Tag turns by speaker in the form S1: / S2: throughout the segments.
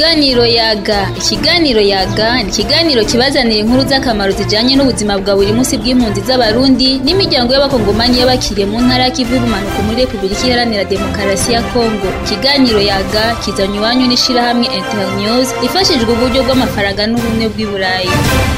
S1: Ikiganiro yaga ikiganiro yaga ni ikiganiro kibazanira inkuru z'akamaro zijanye n'ubuzima bwa buri munsi bw'impunzi z'abarundi n'imiryango y'abakongomani y'abakiriye mu ntara y'ikivu y'ubumanuko muri repubulika iharanira demokarasi ya kongo ikiganiro yaga kizanye iwanyu n'ishirahamwe internews ifashijwe uburyo bw'amafaranga n'ubumwe bw'i burayi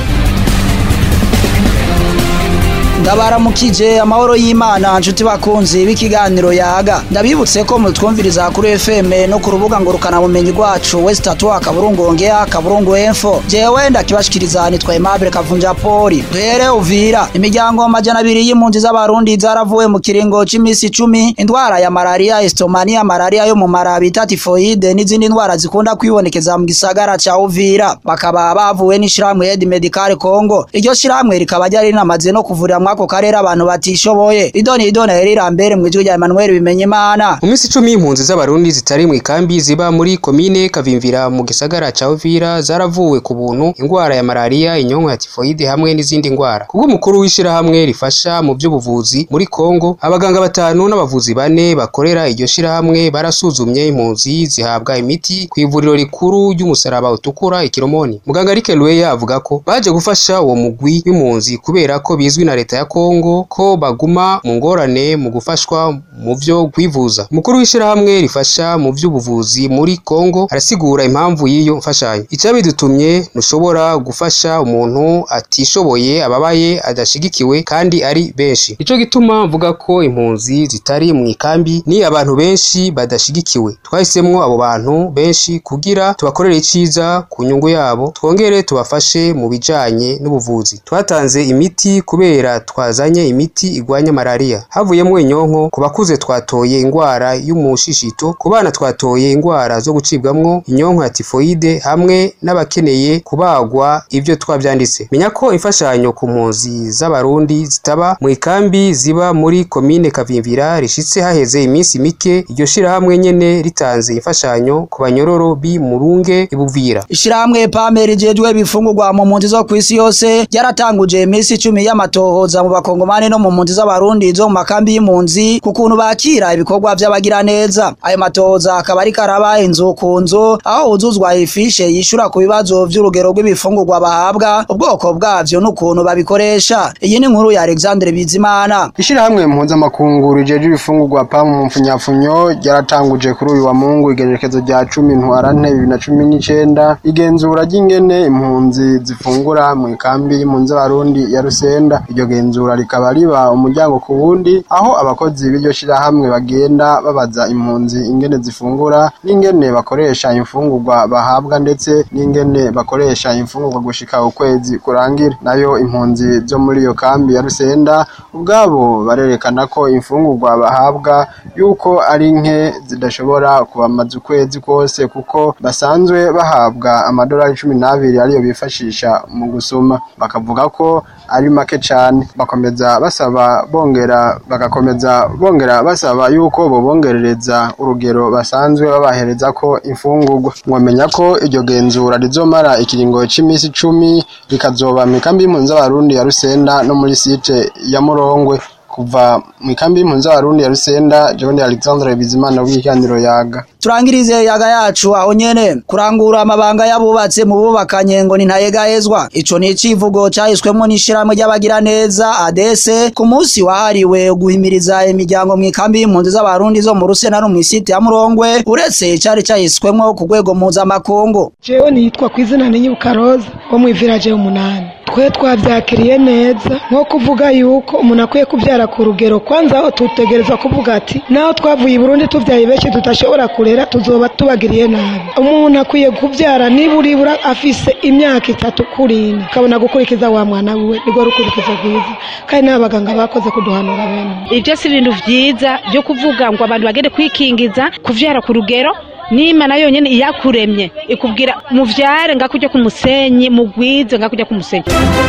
S2: ndabaramukije amahoro y'imana nshuti bakunzi b'ikiganiro yaga ndabibutse ko mutwumviriza kuri fm no ku rubuga ngurukanabumenyi rwacu west atu akaburungu ongea akaburungu info jewe ndakibashikiriza nitwa aimable kavunja poli duhere uvira imiryango majana abiri y'impunzi z'abarundi zaravuwe mu kiringo c'imisi icumi indwara ya malariya estomania malariya yo mu mara bita tifoide n'izindi ndwara zikunda kwibonekeza mu gisagara ca uvira bakaba bavuwe n'ishirahamwe ed medical congo iryo shirahamwe rikaba ryari rinamaze no kuvurira mwako karere abantu batishoboye idoni idoni herira mbere mu ijwi rya Emmanuel bimenye imana
S3: mu minsi icumi impunzi z'abarundi zitari mu ikambi ziba muri komine kavimvira mu gisagara ca uvira zaravuwe ku buntu ingwara ya malariya inyonko ya tifoide hamwe n'izindi ngwara kubwo umukuru w'ishirahamwe rifasha mu by'ubuvuzi muri kongo abaganga batanu n'abavuzi bane bakorera iryo shirahamwe barasuzumye impunzi zihabwa imiti ku ivuriro rikuru ry'umusaraba utukura ikiromoni muganga Rick Lweya avuga ko baje gufasha uwo mugwi w'impunzi kubera ko bizwi na leta ya Kongo ko baguma mu ngorane mu gufashwa mu vyo kwivuza umukuru w'ishirahamwe rifasha mu vy'ubuvuzi muri Kongo arasigura impamvu y'iyo mfashanyo icabidutumye ntushobora gufasha umuntu atishoboye ababaye adashigikiwe kandi ari benshi ico gituma mvuga ko impunzi zitari mu ikambi ni abantu benshi badashigikiwe twahisemwo abo bantu benshi kugira tubakorere iciza ku nyungu yabo twongere tubafashe mu bijanye n'ubuvuzi twatanze imiti kubera twazanye imiti igwanya malariya havuyemo inyonko ku bakuze twatoye ingwara y'umushishito ku bana twatoye ingwara zo gucibwamwo inyonko ya tifoide hamwe n'abakeneye kubagwa ivyo twavyanditse menya ko imfashanyo ku mpunzi z'abarundi zitaba mu ikambi ziba muri komine kavimvira rishitse haheze iminsi mike iryo shirahamwe nyene ritanze imfashanyo ku banyororo bi murunge ibuvira
S2: ishirahamwe pame rijejwe ibifungurwa mu mpunzi zo kw'isi yose ryaratanguje iminsi icumi y'amatohoza mu bakongomani no mu mpunzi z'abarundi zo mu makambi y'impunzi ku kuntu bakira ibikorwa vy'abagiraneza ayo matohoza akaba ariko araba inzu ku nzu aho huzuzwa ifishe yishura ku bibazo vy'urugero rw'ibifungurwa bahabwa ubwoko bwavyo n'ukuntu babikoresha iyi ni inkuru ya alexandre bizimana
S4: ishirahamwe mpuzamakungu rijeje ibifungurwa pamu mu mpfunyapfunyo ryaratanguje kuri uyu wa mungu igenekerezo rya cumi ntwarante bibiri na cumi n'icenda igenzura ry'ingene impunzi zifungura mu ikambi y'impunzi z'abarundi ya rusenda iryo genzura rikaba riba umuryango ku wundi aho abakozi b'iryo shirahamwe bagenda babaza impunzi ingene zifungura n'ingene bakoresha imfungurwa bahabwa ndetse n'ingene bakoresha imfungurwa gushika ukwezi kurangira nayo impunzi zo muri iyo kambi ya rusenda ubwabo barerekana ko imfungurwa bahabwa yuko ari nke zidashobora kubamaza ukwezi kose kuko basanzwe bahabwa amadolari cumi n'abiri ariyo bifashisha mu gusuma bakavuga ko ari make cane bakomeza basaba bongera bagakomeza bongera basaba yuko bobongerereza urugero basanzwe babahereza ko imfungurwa mwomenya ko iryo genzura rizomara ikiringo c'imisi icumi rikazoba mw'ikambi y'impunzi z'abarundi ya rusenda no muri site ya murongwe kuva mu ikambi y'impunzi z'abarundi ya rusenda jewe ndi alexandre bizimana w'ikiganiro yaga
S2: turangirize yaga yacu aho nyene kurangura amabanga y'abubatse mu bubakanye ngo ni ntayegahezwa ico ni icivugo cahiswemwo n'ishirahamwe ry'abagiraneza adese ku munsi wahariwe guhimiriza imiryango mu ikambi y'impunzi z'abarundi zo mu rusena no mw'isite ya murongwe uretse cari cahiswemwo ku rwego mpuzamakungu
S5: jewe nitwa kw'izina ninyibuka roza wo mw'iviraje umunani twe twavyakiriye neza nko kuvuga yuko umuntu akwiye kuvyara ku rugero kwanza aho tutegereza kuvuga ati naho twavuye i burundi tuvyaye benshi tudashobora kurera tuzoba tubagiriye nabi umuntu akwiye kuvyara niburibura afise imyaka itatu kurindwi akabona gukurikiza wa mwana wiwe nirwo rukurikizo rwiza kandi n'abaganga bakoze kuduhanura bene
S6: ibyo si ibintu vyiza byo kuvuga ngo abantu bagende kwikingiza kuvyara ku rugero n'imana yonyine iyakuremye ikubwira muvyare ngakujya ku musenyi mugwize ngakujya ku musenyi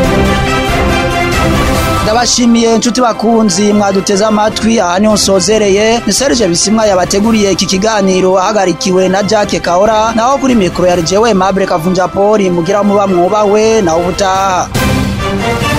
S2: ndabashimiye inshuti bakunzi mwaduteze amatwi aha niho nsozereye ni serge bisimwa yabateguriye iki kiganiro ahagarikiwe na jacke kahora naho kuri mikoro ya jewe mabure kavunja poli mugira muba mwubahwe nawe ubutaha